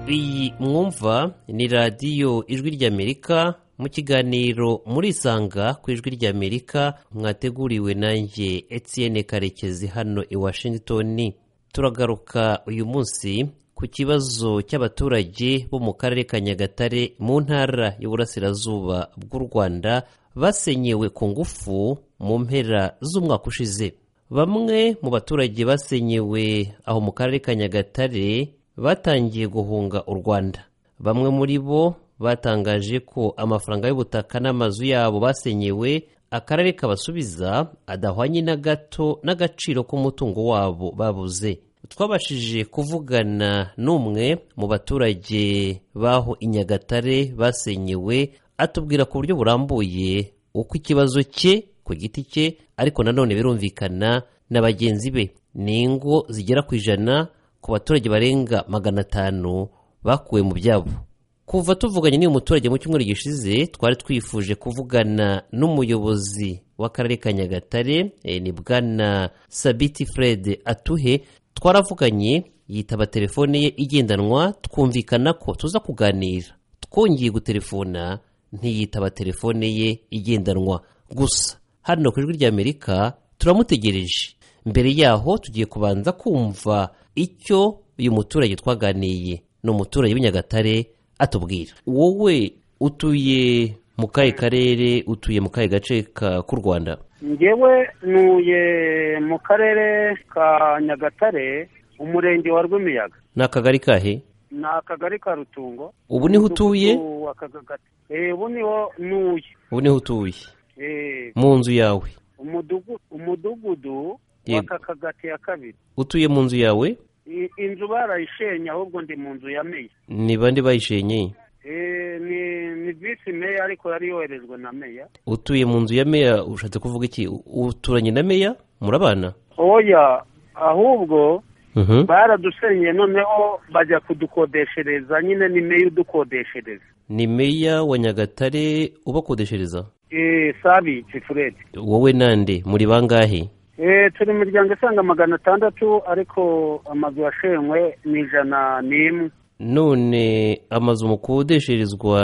iyi mwumva ni radiyo ijwi ry'amerika mu kiganiro murisanga ku ijwi ry'amerika mwateguriwe nanjye Etienne karekezi hano i washington turagaruka uyu munsi ku kibazo cy'abaturage bo mu karere ka nyagatare mu ntara y'uburasirazuba bw'u rwanda basenyewe ku ngufu mu mpera z'umwaka ushize bamwe mu baturage basenyewe aho mu karere ka nyagatare batangiye guhunga u rwanda bamwe muri bo batangaje ko amafaranga y'ubutaka n'amazu yabo basenyewe akarere kabasubiza adahwanye na gato n'agaciro k'umutungo wabo babuze twabashije kuvugana n'umwe mu baturage b'aho i nyagatare basenyewe atubwira ku buryo burambuye uko ikibazo cye ku giti cye ariko nanone birumvikana na bagenzi be ni ingo zigera ku ijana ku baturage barenga magana atanu bakuwe mu byabo kuva tuvuganye n'uyu muturage mu cyumweru gishize twari twifuje kuvugana n'umuyobozi w'akarere ka nyagatare eh, ni bwana sabiti fred atuhe twaravuganye yitaba telefone ye igendanwa twumvikana ko tuza kuganira twongeye gutelefona ntiyitaba telefone ye igendanwa gusa hano ku ijwi ry'amerika turamutegereje mbere yaho tugiye kubanza kumva icyo uyu muturage twaganiye ni umuturage w'i nyagatare atubwira wowe utuye mu kahe karere utuye mu kahe gace ka- k'u rwanda ngewe ntuye mu karere ka nyagatare umurenge wa rwimiyaga ni akagari kahe ni akagari ka rutungo ubu niho utuye Umudugudu wa Kagagati. Eh, ubu niho ntuye ubu niho utuye Eh, mu nzu yawe umudugu- umudugudu wa Yego. kakagati ya kabiri utuye mu nzu yawe I- inzu barayishenye ahubwo ndi mu nzu ya meya ni bande bayishenye Eh, ni ni visi meya ariko yari yoherejwe na meya utuye mu nzu ya meya ushatse kuvuga iki U- uturanye na meya murabana oya ahubwo Mhm. baradusenyeye noneho bajya kudukodeshereza nyine ni meya udukodeshereza ni meya wa nyagatare ubakodeshereza Eh, sabi kifuredi wowe nande muri bangahe Eh, turi mu miryango isaga magana atandatu ariko amazu yashenywe ni ijana n'imwe none amazu mukodesherezwa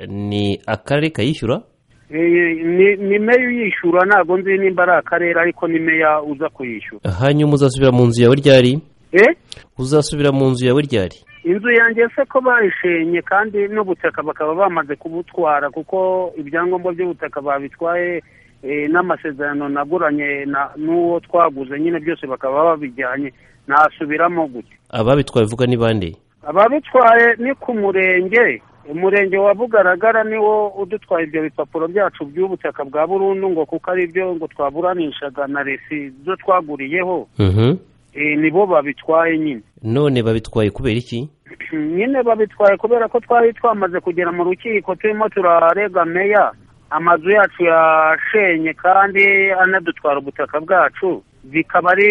ni akarere kayishyura Eh, ni- ni meya uyishyura ntabwo nzi nimba ari akarere ariko ni meya uza kuyishyura hanyuma uzasubira mu nzu yawe ryari Eh, uzasubira mu nzu yawe ryari inzu yanjye se ko bayishenye kandi n'ubutaka bakaba bamaze kubutwara kuko ibyangombwa by'ubutaka babitwaye eh, n'amasezerano naguranye na- n'uwo twaguze nyine byose bakaba babijyanye nasubiramo gute ababitwaye uvuga ni bande ababitwaye ni ku murenge umurenge wa bugaragara niwo udutwaye ibyo bipapuro byacu by'ubutaka bwa burundu ngo kuko ari byo ngo twaburanishaga na resi ibyo twaguriyeho Mhm. e, nibo babitwaye nyine none babitwaye kubera iki nyine babitwaye kubera ko twari twamaze kugera mu rukiko turimo turarega meya amazu yacu yashenye kandi anadutwara ubutaka bwacu bikaba ari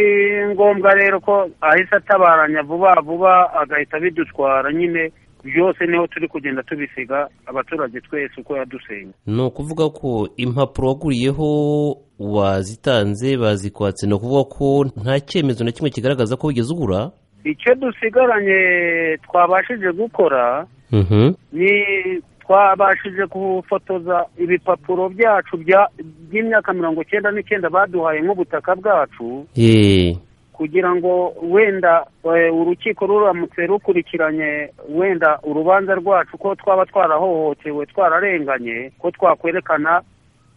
ngombwa rero ko ahise atabaranya vuba vuba agahita abidutwara nyine byose niho turi kugenda tubisiga abaturage twese uko yadusenya ni ukuvuga ko impapuro waguriyeho wazitanze bazikwatse ni ukuvuga ko nta cyemezo na kimwe kigaragaza ko wigeze ugura icyo dusigaranye twabashije gukora ni twabashije gufotoza ibipapuro byacu bya- by'imyaka mirongo cyenda n'icyenda baduhaye nk'ubutaka bwacu Yee. kugira ngo wenda eh, urukiko ruramutse rukurikiranye wenda urubanza rwacu ko twaba twarahohotewe twararenganye ko twakwerekana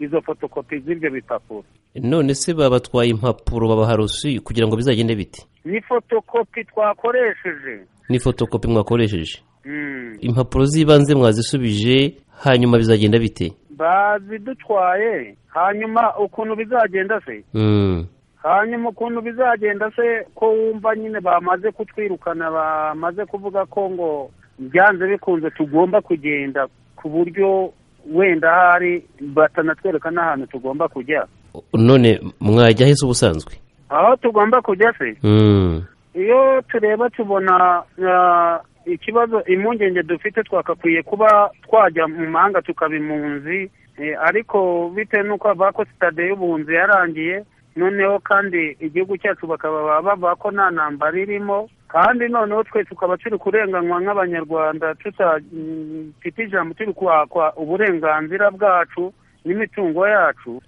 izo fotokopi z'ibyo bipapuro none se babatwaye impapuro babaha rusi kugira ngo bizagende biti ni fotokopi twakoresheje ni fotokopi mwakoresheje Mm. impapuro z'ibanze mwazisubije hanyuma bizagenda bite bazidutwaye hanyuma ukuntu bizagenda se Mm. hanyuma ukuntu bizagenda se ko wumva nyine bamaze kutwirukana bamaze kuvuga ko ngo byanze bikunze tugomba kugenda ku buryo wenda hari batanatwereka n'ahantu tugomba kujya none mwajya ahese ubusanzwe aho tugomba kujya se Mm. iyo tureba tubona ah, ikibazo impungenge dufite twakakwiye kuba twajya mu mahanga tukaba impunzi eh, ariko bitewe n'uko bavuga ko sitade y'ubuhunzi yarangiye noneho kandi igihugu cyacu bakaba bavuga ko nta ntambara irimo kandi noneho twe tukaba turi kurenganywa nk'abanyarwanda tutafite ijambo turi kwakwa uburenganzira bwacu n'imitungo yacu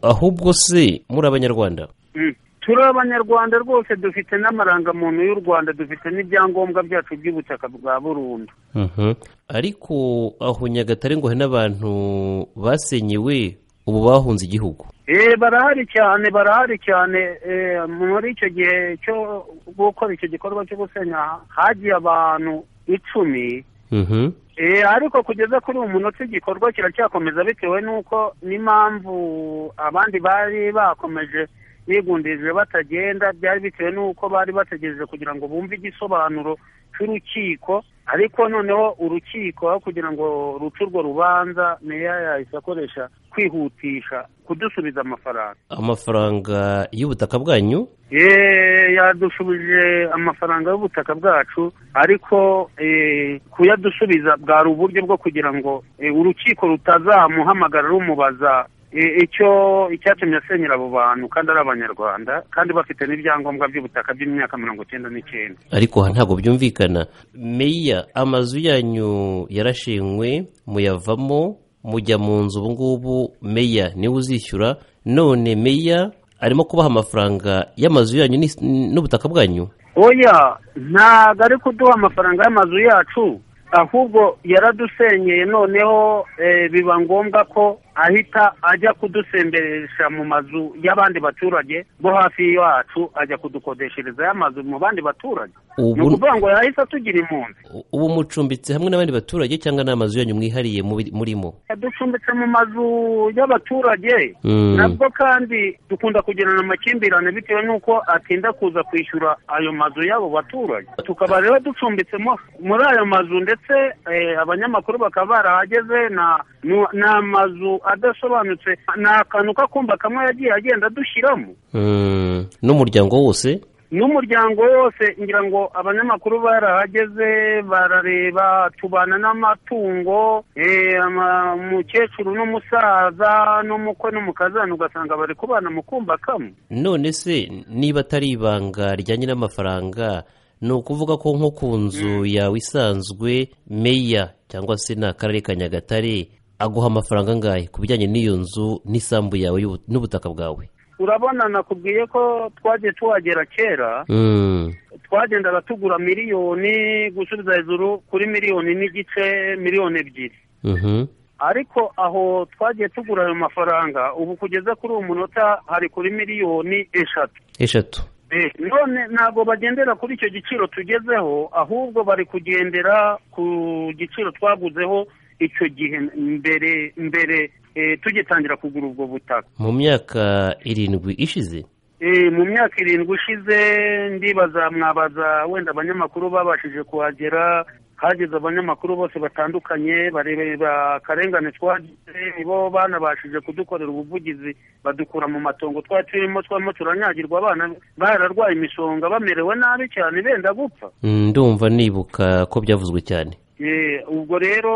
ahubwo se muri abanyarwanda turi abanyarwanda rwose dufite n'amarangamuntu y'u rwanda dufite n'ibyangombwa byacu by'ubutaka bwa burundu ariko aho nyagatare ngo hari n'abantu basenyewe ubu bahunze igihugu barahari cyane barahari cyane muri icyo gihe cyo gukora icyo gikorwa cyo gusenya hagiye abantu icumi ariko kugeza kuri uyu munota igikorwa kiracyakomeza bitewe n'uko n'impamvu abandi bari bakomeje bigundije batagenda byari bitewe n'uko bari bategereje kugira ngo bumve igisobanuro cy'urukiko ariko noneho urukiko aho kugira ngo ruce urwo rubanza meya yahise akoresha kwihutisha kudusubiza amafaranga amafaranga y'ubutaka bwanyu yadushubije amafaranga y'ubutaka bwacu ariko kuyadusubiza bwari uburyo bwo kugira ngo urukiko rutazamuhamagara rumubaza icyo icyatumye asenyera abo bantu kandi ari abanyarwanda kandi bafite n'ibyangombwa by'ubutaka by'imyaka mirongo icyenda n'icyenda ariko aha ntabwo byumvikana meya amazu yanyu yarashenywe muyavamo mujya mu nzu ubu ngubu meya niwe uzishyura none meya arimo kubaha amafaranga y'amazu yanyu n'ubutaka bwanyu oya ntabwo ari kuduha amafaranga y'amazu yacu ahubwo yaradusenyeye noneho biba ngombwa ko ahita ajya kudusemberesha mu mazu y'abandi baturage bo hafi yacu ajya kudukodeshereza y'amazu mu bandi baturage ni ukuvuga ngo yahise atugira impunzi ubu mucumbitse hamwe n'abandi baturage cyangwa ni amazu yanyu mwihariye murimo ducumbitse mu mazu y'abaturage nabwo kandi dukunda kugirana amakimbirane bitewe n'uko atinda kuza kwishyura ayo mazu y'abo baturage tukaba rero ducumbitse muri ayo mazu ndetse ndetse abanyamakuru bakaba barahageze ni amazu adasobanutse ni akantu k'akumba kamwe yagiye agenda adushyiramo n'umuryango wose n'umuryango wose ngira ngo abanyamakuru barahageze barareba tubana n'amatungo umukecuru n'umusaza n'umukwe n'umukazana ugasanga bari kubana mu kumba kamwe none se niba atari ibanga rijyanye n'amafaranga ni ukuvuga ko nko ku nzu yawe isanzwe meya cyangwa se ni akarere ka nyagatare aguha amafaranga angahe ku bijyanye n'iyo nzu n'isambu yawe n'ubutaka bwawe urabona nakubwiye ko twagiye tuhagera kera twagendaga tugura miliyoni gusubiza hejuru kuri miliyoni n'igice miliyoni ebyiri ariko aho twagiye tugura ayo mafaranga ubu kugeza kuri uwo munota hari kuri miliyoni eshatu eshatu none ntabwo bagendera kuri icyo giciro tugezeho ahubwo bari kugendera ku giciro twaguzeho icyo gihe mbere mbere tugitangira kugura ubwo butaka mu myaka irindwi ishize mu myaka irindwi ishize ndibaza mwabaza wenda abanyamakuru babashije kuhagera hageze abanyamakuru bose batandukanye bareba akarengane twagize nibo banabashije kudukorera ubuvugizi badukura mu matongo twari turimo twamo turanyagirwa abana bararwaye imisonga bamerewe nabi cyane benda gupfa ndumva nibuka ko byavuzwe cyane ubwo rero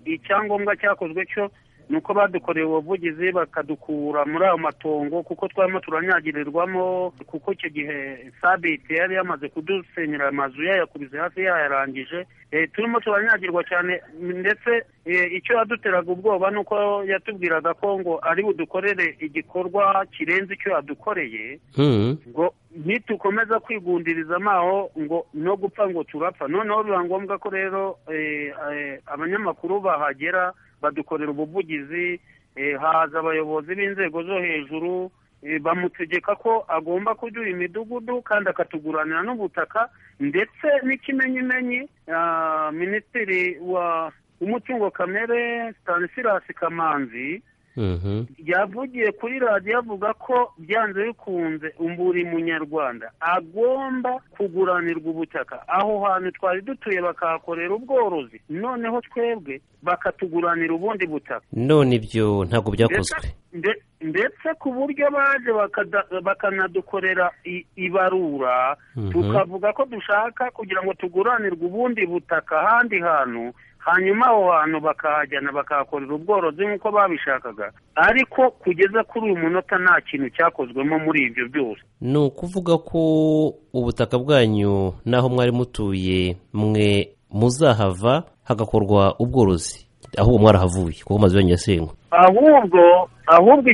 icyangombwa cyakozwe cyo ni uko badukoreye ubuvugizi bakadukura muri ayo matongo kuko twarimo turanyagirirwamo kuko icyo gihe sabite yari yamaze kudusenyera amazu yayakubise hafi yayarangije turimo turanyagirwa cyane ndetse icyo yaduteraga ubwoba ni uko yatubwiraga ko ngo ari budukorere igikorwa kirenze icyo yadukoreye ngo nitukomeza kwigundiriza amaho ngo no gupfa ngo turapfa noneho biba ngombwa ko rero abanyamakuru bahagera badukorera ubuvugizi haza abayobozi b'inzego zo hejuru bamutegeka ko agomba kuduha imidugudu kandi akatuguranira n'ubutaka ndetse n'ikimenyimenyi minisitiri wa umutungo kamere stanislas kamanzi yavugiye kuri radiyo avuga ko byanze bikunze buri munyarwanda agomba kuguranirwa ubutaka aho hantu twari dutuye bakahakorera ubworozi noneho twebwe bakatuguranira ubundi butaka none ibyo ntabwo byakozwe ndetse ku buryo baje bakanadukorera ibarura tukavuga ko dushaka kugira ngo tuguranirwe ubundi butaka ahandi hantu hanyuma aho hantu bakahajyana bakahakorera ubworozi nk'uko babishakaga ariko kugeza kuri uyu munota nta kintu cyakozwemo muri ibyo byose ni ukuvuga ko ubutaka bwanyu n'aho mwari mutuye mwe muzahava hagakorwa ubworozi ahubwo mwarahavuye kuko amazu yanyu yasenywe ahubwo ahubwo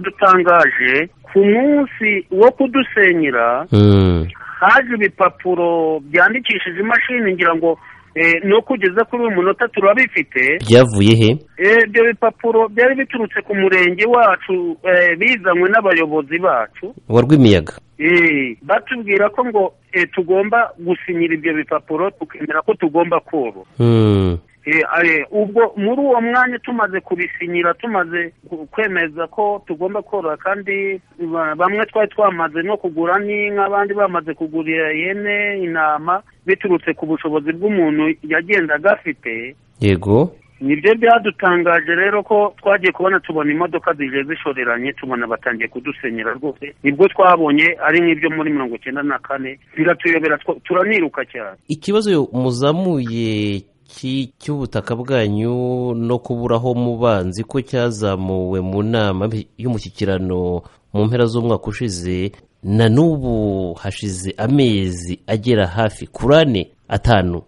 icyanadutangaje ku munsi wo kudusenyera Mm. haje ibipapuro byandikishije imashini ngira ngo eh, no kugeza kuri uyu munota turabifite byavuye he Eh, ibyo bipapuro byari biturutse ku murenge wacu eh, bizanywe n'abayobozi bacu wa rwimiyaga Eh, batubwira ko ngo eh, tugomba gusinyira ibyo bipapuro tukemera ko tugomba korora Mm. Eh, eh, ubwo muri uwo mwanya tumaze kubisinyira tumaze ku- kwemeza ko tugomba korora kandi ba- bamwe twari twamaze no kugura n'inka abandi bamaze kugurira ihene intama biturutse ku bushobozi bw'umuntu yagendaga afite yego nibyo byadutangaje rero ko twagiye kubona tubona imodoka zije zishoreranye tubona batangiye kudusenyera rwose nibwo twabonye ari nk'ibyo muri mirongo icyenda na kane biratuyobera two- turaniruka cyane ikibazo muzamuye ki- cy'ubutaka bwanyu no kubura aho mubanzi ko cyazamuwe mu nama y'umushyikirano mu mpera z'umwaka ushize na n'ubu hashize amezi agera hafi kuri ane atanu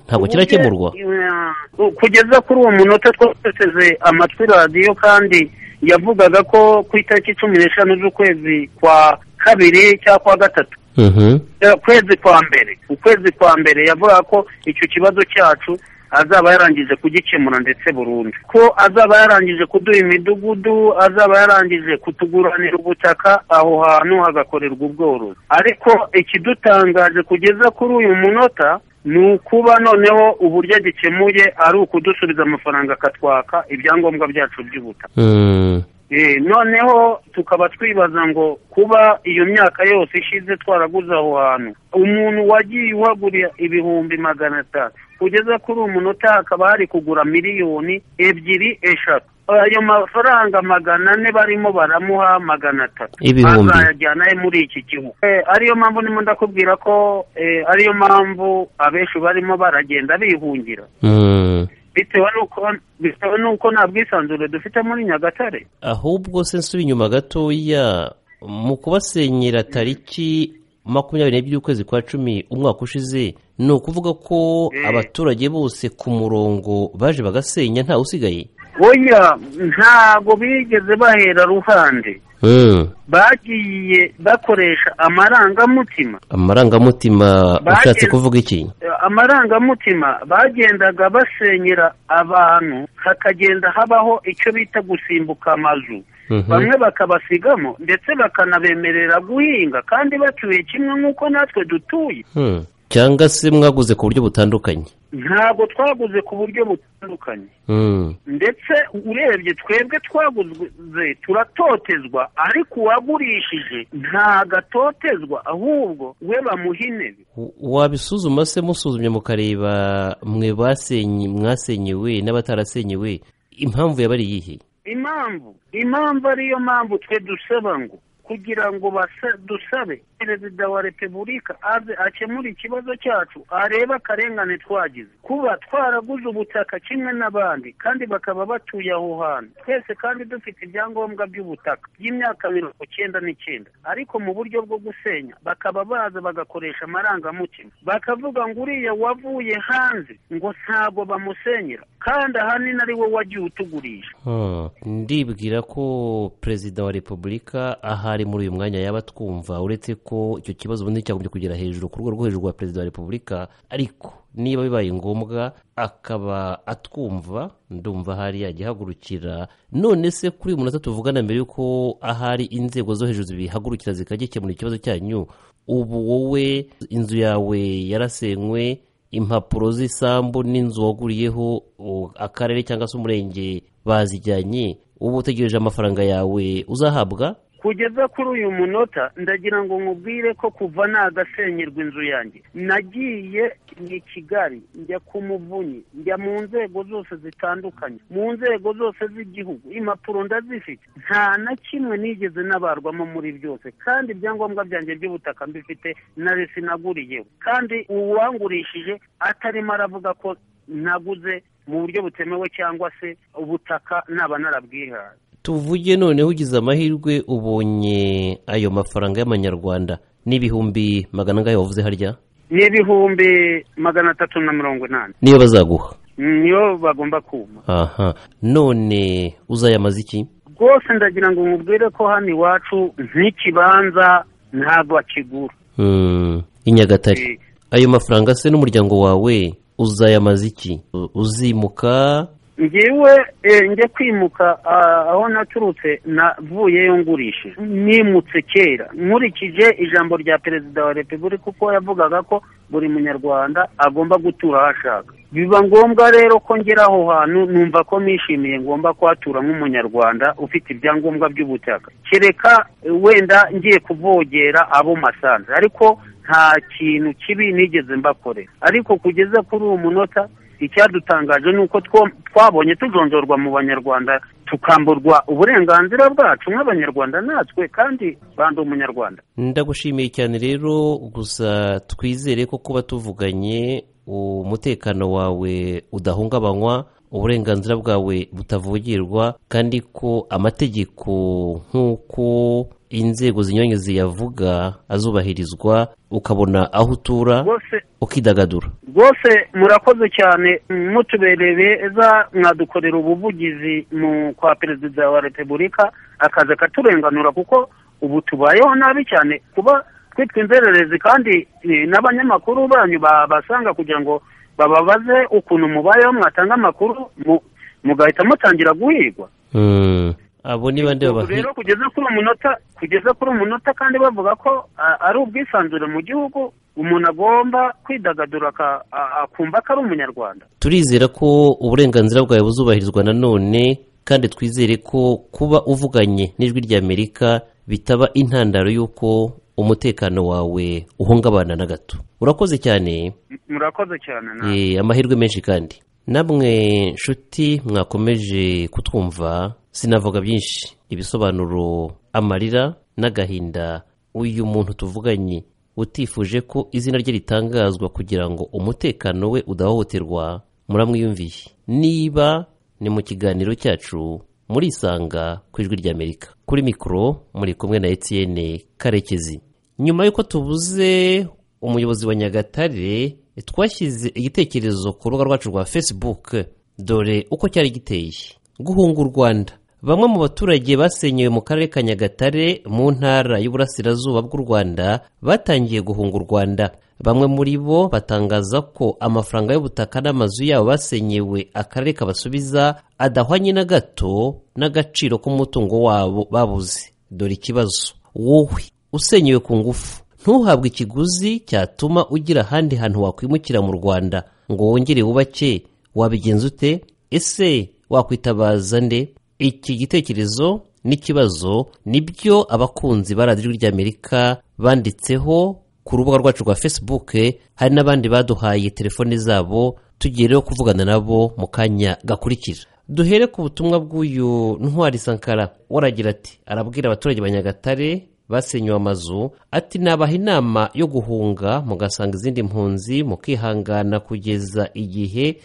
ntabwo kirakemurwa Eh, kugeza kuri uwo munota twateseze amatwi radiyo kandi yavugaga ko ku itariki cumi n'eshanu z'ukwezi kwa kabiri cyangwa kwa gatatu Mhm. ukwezi kwa mbere ukwezi kwa mbere yavuga ko icyo kibazo cyacu azaba yarangije kugikemura ndetse burundu ko azaba yarangije kuduha imidugudu azaba yarangije kutuguranira ubutaka aho hantu hagakorerwa ubworozi ariko ikidutangaje kugeza kuri uyu munota ni ukuba noneho uburyo agikemuye ari ukudusubiza amafaranga akatwaka ibyangombwa byacu by'ubutaka Mm. Eh, noneho tukaba twibaza ngo kuba iyo myaka yose ishize twaraguze aho hantu umuntu wagiye uhagurira ibihumbi magana atatu kugeza kuri uyu munota hakaba hari kugura miliyoni ebyiri eshatu ayo mafaranga magana ane barimo baramuha magana atatu Ibihumbi. azayajyana he muri iki gihugu Eh, ariyo mpamvu ndimo ndakubwira ko eh, ariyo mpamvu abenshi barimo baragenda bihungira Mm. bitewe n'uko bitewe n'uko nta bwisanzure dufite muri nyagatare ahubwo se nsubi inyuma gatoya mu kubasenyera tariki makumyabiri n'ebyiri y'ukwezi kwa cumi umwaka ushize ni ukuvuga ko Eh. abaturage bose ku murongo baje bagasenya ntawe usigaye oya ntago bigeze bahera ruhande bagiye bakoresha amarangamutima amarangamutima Baje- ushatse kuvuga iki Eh, amarangamutima bagendaga basenyera abantu hakagenda habaho icyo bita gusimbuka amazu Mhm. bamwe bakabasigamo ndetse bakanabemerera guhinga kandi batuye kimwe nk'uko natwe dutuye Hmm. cyangwa se mwaguze ku buryo butandukanye ntago twaguze ku buryo butandukanye Hmm. ndetse urebye twebwe twaguze turatotezwa ariko uwagurishije ntagatotezwa ahubwo we bamuha intebe W- wabisuzuma se musuzumye mukareba mwe basenye mwasenyewe n'abatarasenyewe impamvu yaba ari iyihe impamvu impamvu ariyo mpamvu twe dusaba ngo kugira ngo basa- dusabe perezida wa repubulika aze akemure ikibazo cyacu arebe akarengane twagize kuba twaraguze ubutaka kimwe n'abandi kandi bakaba batuye aho hantu twese kandi dufite ibyangombwa by'ubutaka by'imyaka mirongo icyenda n'icyenda ariko mu buryo bwo gusenya bakaba baza bagakoresha amarangamutima bakavuga ngo uriya wavuye hanze ngo ntago bamusenyera kandi ahanini ari we wagiye utugurisha Hmm. ndibwira ko perezida wa repubulika ahari muri uyu mwanya yaba atwumva uretse ko icyo kibazo ubundi cyagombye kugera hejuru ku rwego rwo hejuru rwa perezida wa repubulika ariko niba bibaye ngombwa akaba atwumva ndumva ahari yajya ahagurukira none se kuri uyu munota tuvugana mbere y'uko ahari inzego zo hejuru zibihagurukira zikagikemura ikibazo cyanyu ubu wowe inzu yawe yarasenywe impapuro z'isambu n'inzu waguriyeho u- akarere cyangwa se umurenge bazijyanye uba utegereje amafaranga yawe uzahabwa kugeza kuri uyu munota ndagira ngo nkubwire ko kuva nagasenyerwa inzu yanjye nagiye i kigali njya ku muvunyi njya mu nzego zose zitandukanye mu nzego zose z'igihugu impapuro ndazifite nta na kimwe nigeze nabarwamo muri byose kandi ibyangombwa byanjye by'ubutaka mbifite na sinaguriyeho kandi uwangurishije atarimo aravuga ko naguze mu buryo butemewe cyangwa se ubutaka naba narabwihaye tuvuge noneho ugize amahirwe ubonye ayo mafaranga y'amanyarwanda n'ibihumbi magana angahe wavuze harya ni ibihumbi magana atatu na mirongo inani niyo bazaguha niyo bagomba kuma aha none uzayamaze iki rwose ndagira ngo mubwire ko hano iwacu nk'ikibanza ntabwo akigura Hmm, i nyagatare Eh. ayo mafaranga se n'umuryango wawe uzayamaze iki U- uzimuka ngewe eh, njya kwimuka ah, aho naturutse navuyeyo ngurishije nimutse kera nkurikije ijambo rya perezida wa repubulika kuko yavugaga ko buri munyarwanda agomba gutura aho ashaka biba ngombwa rero ko ngera aho hantu numva ko nishimiye ngomba kuhatura nk'umunyarwanda ufite ibyangombwa by'ubutaka kereka eh, wenda ngiye kuvogera abo masanze ariko nta kintu kibi nigeze mbakorera ariko kugeza kuri uwo munota icyadutangaje ni uko two- twabonye tujonjorwa mu banyarwanda tukamburwa uburenganzira bwacu nk'abanyarwanda natwe kandi bandi umunyarwanda ndagushimiye cyane rero gusa twizere ko kuba tuvuganye umutekano wawe udahungabanywa uburenganzira bwawe butavugirwa kandi ko amategeko nk'uko inzego zinyuranye ziyavuga azubahirizwa ukabona aho utura rwose ukidagadura rwose murakoze cyane mutubereye beza mwadukorera ubuvugizi mu kwa perezida wa repubulika akaza akaturenganura kuko ubu tubayeho nabi cyane kuba twitwa inzererezi kandi eh, n'abanyamakuru banyu babasanga kugira ngo bababaze ukuntu mubayeho mwatanga amakuru mu- mugahita mutangira guhigwa Hmm. abo ni bande Ubu babahi rero kugeza kuri umunota kugeza kuri umunota kandi bavuga ko a- ari ubwisanzure mu gihugu umuntu agomba kwidagadura aka- a- akumva ko ari umunyarwanda turizera ko uburenganzira bwawe buzubahirizwa nanone kandi twizere ko kuba uvuganye n'ijwi ry'amerika bitaba intandaro y'uko umutekano wawe uhungabana na gato urakoze cyane M- murakoze cyane na Eh, amahirwe menshi kandi namwe nshuti mwakomeje kutwumva sinavuga byinshi ibisobanuro amarira n'agahinda uyu muntu tuvuganye utifuje ko izina rye ritangazwa kugira ngo umutekano we udahohoterwa muramwiyumviye niba ni mu kiganiro cyacu murisanga ku ijwi ry'amerika kuri mikoro muri kumwe na etienne karekezi nyuma y'uko tubuze umuyobozi wa nyagatare twashyize igitekerezo ku rubuga rwacu rwa facebook dore uko cyari giteye guhunga u rwanda bamwe mu baturage basenyewe mu karere ka nyagatare mu ntara y'uburasirazuba bw'u rwanda batangiye guhunga u rwanda bamwe muri bo batangaza ko amafaranga y'ubutaka n'amazu yabo basenyewe akarere kabasubiza adahwanye na gato n'agaciro k'umutungo wabo babuze dore ikibazo wowe usenyewe ku ngufu ntuhabwe ikiguzi cyatuma ugira ahandi hantu wakwimukira mu rwanda ngo wongere wubake wabigenza ute ese wakwitabaza nde iki gitekerezo n'ikibazo nibyo abakunzi ba radiyo ry'amerika banditseho ku rubuga rwacu rwa facebook hari n'abandi baduhaye telefone zabo tugiye rero kuvugana nabo mu kanya gakurikira duhere ku butumwa bw'uyu ntwari sankara waragira ati arabwira abaturage ba nyagatare basenywe amazu ati nabaha inama yo guhunga mugasanga izindi mpunzi mukihangana kugeza igihe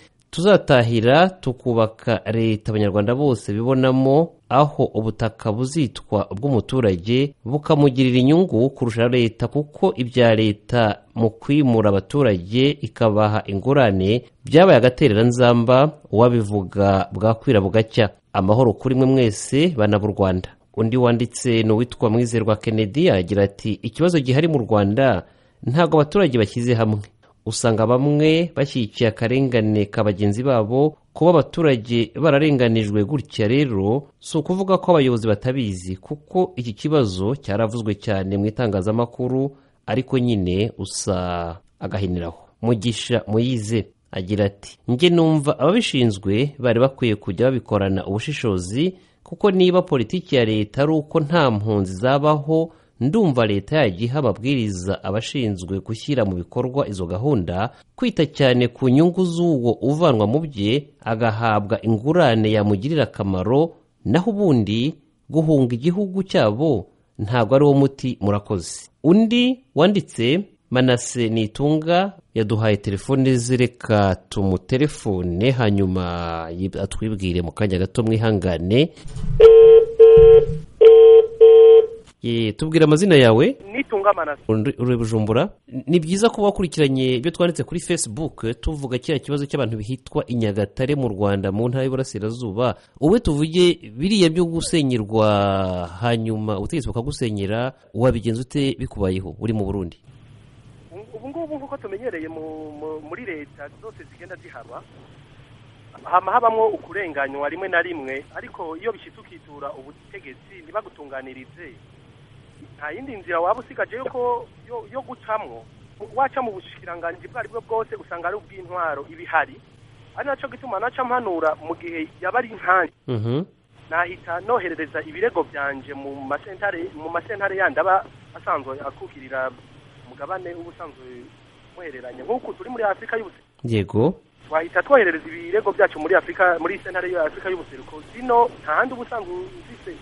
tuzatahira tukubaka leta abanyarwanda bose bibonamo aho ubutaka buzitwa ubw'umuturage bukamugirira inyungu kurusha leta kuko ibya leta mu kwimura abaturage ikabaha ingurane byabaye agatereranzamba uwabivuga bwakwira bugacya amahoro kuri mwe mwese bana b'u rwanda undi wanditse ni uwitwa mwizerwa kennedy aragira ati ikibazo gihari mu rwanda ntabwo abaturage bashyize hamwe usanga bamwe bashyigikiye akarengane ka bagenzi babo kuba abaturage bararenganijwe gutya rero si ukuvuga ko abayobozi batabizi kuko iki kibazo cyaravuzwe cyane mu itangazamakuru ariko nyine usa agahiniraho mugisha muyize agira ati njye numva ababishinzwe bari bakwiye kujya babikorana ubushishozi kuko niba politiki ya leta ari uko nta mpunzi zabaho ndumva leta yajya iha amabwiriza abashinzwe gushyira mu bikorwa izo gahunda kwita cyane ku nyungu z'uwo uvanwa mu bye agahabwa ingurane yamugirira akamaro naho ubundi guhunga igihugu cyabo ntabwo ari wo muti murakoze undi wanditse manase nitunga yaduhaye telefone ze reka tumutelefone hanyuma yib- atwibwire mu kanya gato mwihangane Ye, tubwire amazina yawe nitunga amanasi Uri- uri bujumbura ni byiza kuba wakurikiranye ibyo twanditse kuri facebook tuvuga kiriya kibazo cy'abantu hitwa i nyagatare mu rwanda mu ntara y'iburasirazuba wowe tuvuge biriya byo gusenyerwa hanyuma ubutegetsi bukagusenyera wabigenza ute bikubayeho uri mu burundi ubu ngubu nk'uko tumenyereye mu- mu- muri leta zose zigenda zihaba hama habamwo ukurenganywa rimwe na rimwe ariko iyo bishyitse ukitura ubutegetsi ntibagutunganirize nta yindi nzira waba usigaje yo ko- yo- yo gucamwo waca mu bushikiranganji bwo aribwo bwose usanga ari ubw'intwaro ibihari ari nacyo gituma naca mpanura mu gihe yaba ari nkanjye Mhm. nahita noherereza ibirego byanje mu masentare mu masentare yandi aba asanzwe akukirira umugabane ubusanzwe muhereranye nk'uku turi muri afurika y'ubuse yego twahita twoherereza ibirego byacu muri afurika muri sentare ya afurika y'ubuseruko zino nta handi ubusanzwe ufise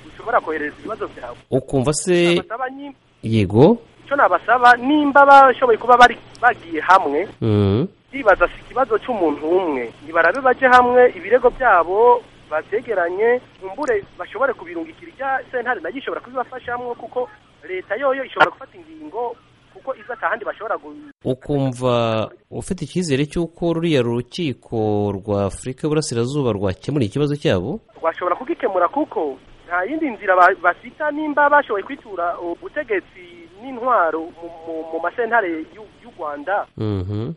ushobora koherereza ibibazo byawe ukumva se Nabasaba nyi- yego icyo nabasaba nimba bashoboye kuba bari bagiye hamwe Mhm. bibaza si ikibazo cy'umuntu umwe nibarabe baje hamwe ibirego byabo babyegeranye nkumbure bashobore kubirungikira irya sentare nayo ishobora kubibafashamo kuko leta yoyo ishobora gufata ingingo kuko iza atahandi bashobora gu- ukumva ufite icyizere cy'uko ruriya rukiko rwa afurika y'uburasirazuba rwakemura ikibazo cyabo rwashobora kugikemura kuko nta yindi nzira ba- bafita nimba bashoboye kwitura ubutegetsi n'intwaro mu- mu- mu masentare y'u- y'u rwanda Mhm.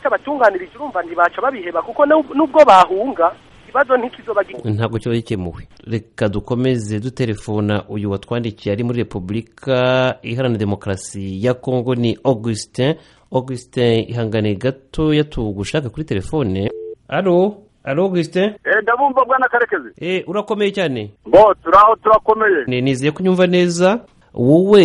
batabatunganirije urumva ntibaca babiheba kuko n'ub- n'ubwo bahunga ikibazo ntikizoba gi- ntabwo kiba gikemuwe reka dukomeze dutelefona uyu watwandikiye ari muri repubulika iharanira demokarasi ya kongo ni augustin augustin ihangane gatoya tugushaka kuri telefone alo alo augustin ndabumva bwana karekezi e, urakomeye cyane bo turaho turakomeye Ni- nizeye ko unyumva neza wowe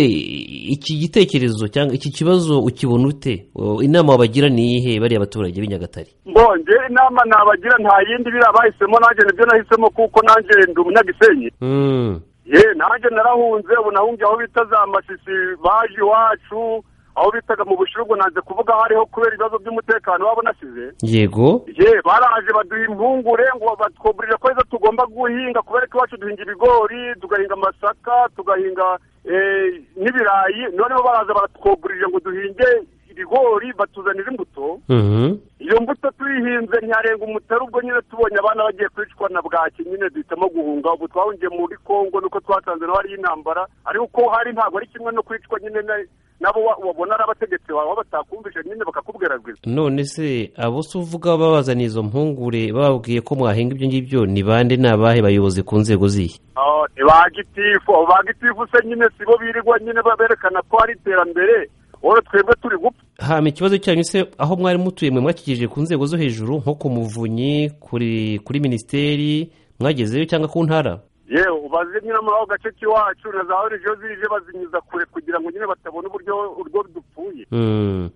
iki gitekerezo cyangwa iki kibazo ukibona ute O, inama wabagira ni iyihe bariya abaturage b'i nyagatare ngo nge inama nabagira nta yindi biriya bahisemo nanjye nibyo nahisemo kuko nanjye ndi umunyagisenyi Mm. ye nanjye narahunze ubu nahungiye aho bita za masisi baje iwacu aho bitaga mu bushiru ubwo nanze kuvuga aho ariho kubera ibibazo by'umutekano wabo nasize yego ye baraje baduha impungure ngo batwuburire ko ejo tugomba guhinga kubera ko iwacu duhinga ibigori tugahinga amasaka tugahinga eh, n'ibirayi noneho baraza baratwuburire ngo duhinge ibigori batuzanira imbuto Mhm. iyo mbuto tuyihinze ntiyarenga umutari ubwo nyine tubonye abana bagiye kwicwa na bwaki nyine duhitamo guhunga ubu twahungiye muri kongo nuko twatanze naho hariyo intambara ariko uko hari ntabwo ari kimwe no kwicwa nyine na- nabo wa- wabona ari abategetsi bawe aho batakumvise nyine bakakubwira rwiza none se abo se uvuga babazaniye izo mpungure bababwiye ko mwahinga ibyo ngibyo ni bande ni abahe bayobozi ku nzego zihe Ah, ni ba gitifu abo ba gitifu se nyine sibo birirwa nyine baberekana ko hari iterambere wowe twebwe turi gupfa hama ikibazo cyanyu se aho mwari mutuye mwe mwakigije ku nzego zo hejuru nko ku muvunyi kuri kuri minisiteri mwagezeyo cyangwa ku ntara yewe ubaze nyine muri ako gace k'iwacu na za orijo zije bazinyuza kure kugira ngo nyine batabona uburyo urwo dupfuye Mm.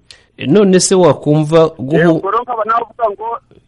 none se wakumva guhu yego rero nkaba navuga ngo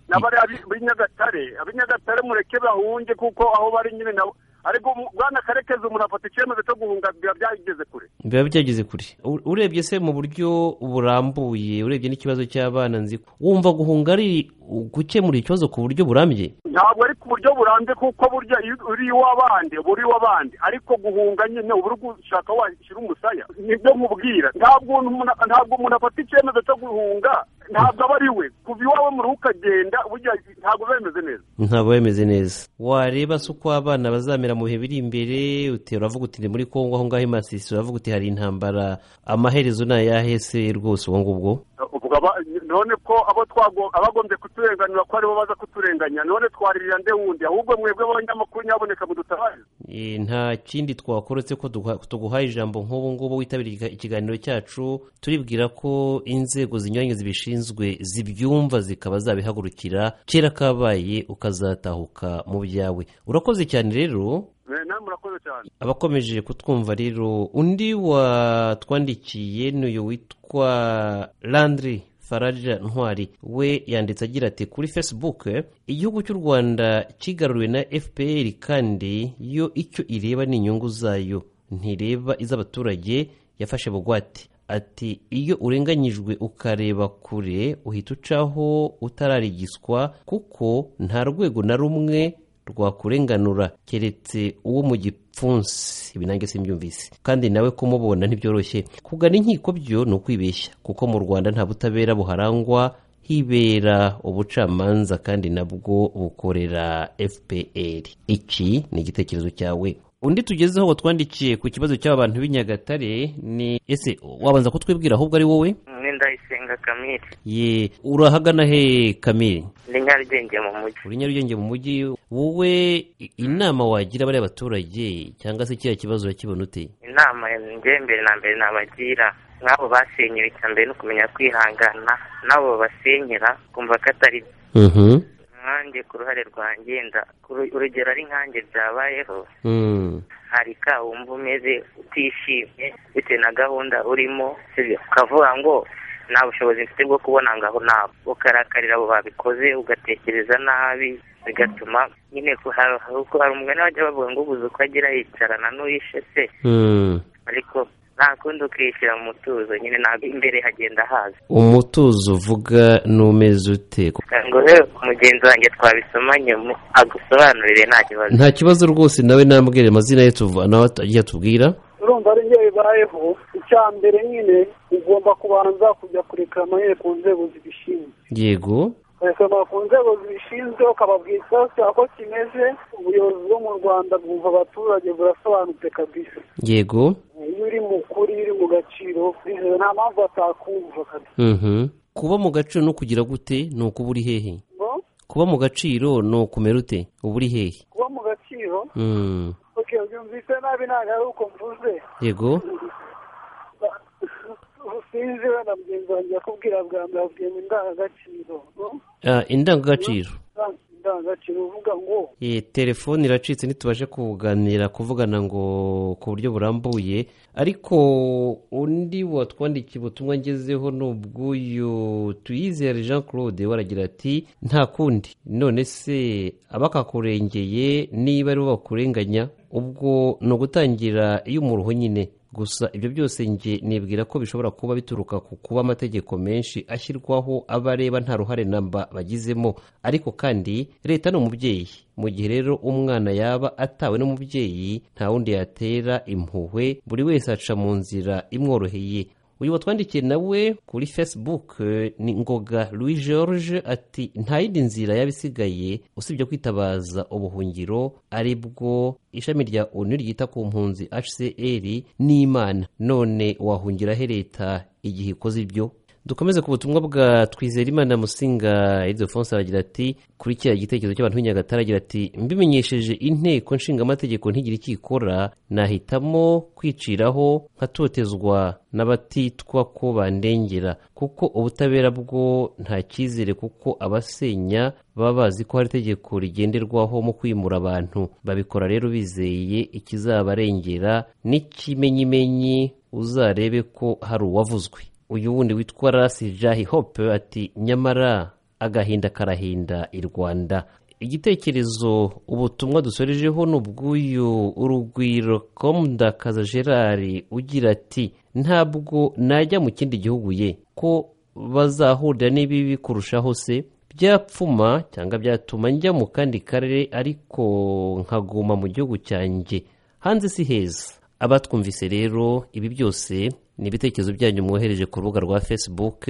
n'abariya b'i- b'i nyagatare ab'i nyagatare mureke bahunge kuko aho bari nyine nabo ariko mu- bwana karekezi umuntu afata icyemezo cyo guhunga biba byageze kure biba byageze kure U- urebye se mu buryo burambuye urebye n'ikibazo cy'abana nzi ko wumva guhunga ari gukemura ikibazo ku buryo burambye ntabwo ari ku buryo burambye kuko burya iyo uri iw'abandi uba uri iw'abandi ariko guhunga nyine uba uri gushaka washyira umusaya nibyo nkubwira ntabwo umuntu ntabwo umuntu afata icyemezo cyo guhunga ntabwo aba ari we kuva iwawe muri ukagenda burya ntabwo biba bimeze neza ntabwo bimeze neza wareba se uko abana bazamera mu bihe biri imbere uti- uravuga uti ni muri kongo aho ngaho i masisi uravuga uti hari intambara amaherezo ni ayahe se rwose ubwo ngubwo ubwo aba- none ko abo twago abagombye kuturenganura ko aribo baza kuturenganya none twaririra nde wundi ahubwo mwebwe abanyamakuru nyaboneka mudutabarize E, nta kindi twakora uretse ko duha- tuguhaye ijambo nk'ubu ngubu witabiriye iga- ikiganiro cyacu turibwira ko inzego zinyuranye zibishinzwe zibyumva zikaba zabihagurukira kera kabaye ukazatahuka mu byawe urakoze cyane rero Eh, namwe murakoze cyane abakomeje kutwumva rero undi watwandikiye n'uyu witwa landry faraja ntwari we yanditse agira ati kuri facebook eh, igihugu cy'u rwanda kigaruriwe na fpr kandi yo icyo ireba ni inyungu zayo ntireba iz'abaturage yafashe bugwate ati iyo urenganyijwe ukareba kure uhita ucaho utararigiswa kuko nta rwego na rumwe rwakurenganura keretse uwo mu gipfunsi ibi nange simbyumvise kandi nawe kumubona ntibyoroshye kugana inkiko byo ni ukwibeshya kuko mu rwanda nta butabera buharangwa hibera ubucamanza kandi nabwo bukorera fpr iki ni igitekerezo cyawe undi tugezeho watwandikiye ku kibazo cy'abantu b'i nyagatare ni ese wabanza kutwibwira ahubwo ari wowe umwe ndayisenga kamire ye urahagana he kamiri ni nyarugenge mu mujyi uri nyarugenge mu mujyi wowe i- inama wagira bariya baturage cyangwa se kiriya kibazo urakibona ute inama njye mbere na mbere nabagira nk'abo basenyewe icya mbere no kumenya kwihangana n'abo basenyera kumva ko atari byo nkanjye ku ruhare rwanjye nda- ku ru- urugero ari nkanjye byabayeho Mm. hari ka wumva umeze utishimye bitewe na gahunda urimo sibyo ukavuga ngo nta bushobozi mfite bwo kubona ngaho nabo ukarakarira abo babikoze ugatekereza nabi bigatuma nyine ku- hari kuko hari umugani bajya bavuga ngo ubuze uko agira yicarana n'uwishe se Mm. ariko nta kundi ukishyira mu mutuzo nyine ntabwo imbere hagenda haza umutuzo uvuga n'umeze ute ngo he mugenzi wanjye twabisomanye mu- agusobanurire nta kibazo nta kibazo rwose nawe nambwira amazina ye tuva nawe ajya atubwira urumva ari byo bibayeho icya mbere nyine ugomba kubanza kujya kurekamanye ku nzego zibishinzwe yego ukarekama ku nzego zibishinzwe ukababwira ikibazo cyawe uko kimeze ubuyobozi bwo mu rwanda bwumva abaturage burasobanutse kabisa yego iyo uri mu kuri iyo uri mu gaciro bizera nta mpamvu batakumva kabisa Mhm. kuba mu gaciro no kugira gute ni ukuba uri hehe ngo kuba mu gaciro ni ukumera ute uba uri hehe kuba mu gaciro Mm. oke byumvise nabi ntabwo ari uko mvuze yego sinzi wenda mugenzi wanjye yakubwira bwa mbere akubwira ngo indangagaciro no? Ah, indangagaciro indangagaciro uvuga ngo Iyi telefone iracitse ntitubashe kuganira kuvugana ngo ku buryo burambuye ariko undi watwandikiye ubutumwa ngezeho ni ubw'uyu tuyizere jean claude we aragira ati nta kundi none se abakakurengeye niba ari bo bakurenganya ubwo ni ugutangira iyo umuruho nyine gusa ibyo byose njye nibwira ko bishobora kuba bituruka ku kuba amategeko menshi ashyirwaho aba areba nta ruhare namba bagizemo ariko kandi leta ni umubyeyi mu gihe rero umwana yaba atawe n'umubyeyi nta wundi yatera impuhwe buri wese aca mu nzira imworoheye uyu watwandikiye nawe kuri facebook eh, ni ngoga louis george ati nta yindi nzira yaba isigaye usibye kwitabaza ubuhungiro ari bwo ishami rya onu ryita ku mpunzi hcr n'imana none wahungira he leta igihe ikoze ibyo dukomeze ku butumwa bwa twizerimana musinga ildefonse aragira ati kuri kiriya gitekerezo cy'abantu b'i nyagatare agira ati mbimenyesheje inteko nshingamategeko ntigire icyo ikora nahitamo kwiciraho nkatotezwa n'abatitwa ko bandengera kuko ubutabera bwo nta cyizere kuko abasenya baba bazi ko hari itegeko rigenderwaho mu kwimura abantu babikora rero bizeye ikizabarengera n'ikimenyimenyi uzarebe ko hari uwavuzwe uyu wundi witwa rasi jahi hope ati nyamara agahinda karahinda i rwanda igitekerezo ubutumwa dusorejeho ni ubw'uyu urugwiro komudakaza gerard ugira ati ntabwo najya mu kindi gihugu ye ko bazahurira n'ibibi kurushaho se byapfuma cyangwa byatuma njya mu kandi karere ariko nkaguma mu gihugu cyanjye hanze si heza abatwumvise rero ibi byose ni ibitekerezo byanyu mwohereje ku rubuga rwa facebook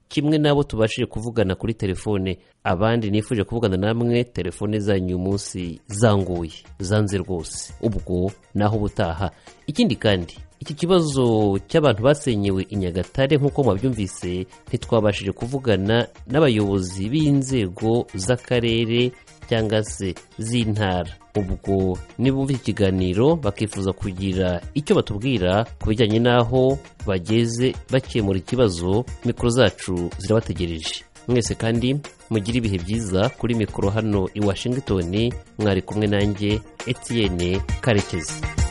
kimwe n'abo tubashije kuvugana kuri telefone abandi nifuje kuvugana namwe telefone zanyu uyu munsi zanguye zanze rwose ubwo naho ubutaha ikindi kandi iki kibazo cy'abantu basenyewe i nyagatare nk'uko mwabyumvise ntitwabashije kuvugana n'abayobozi b'inzego z'akarere cyangwa se z'intara ubwo nibumva iki kiganiro bakifuza kugira icyo batubwira ku bijyanye n'aho bageze bakemura ikibazo mikoro zacu zirabategereje mwese kandi mugire ibihe byiza kuri mikoro hano i washington mwari kumwe nanjye etienne karekezi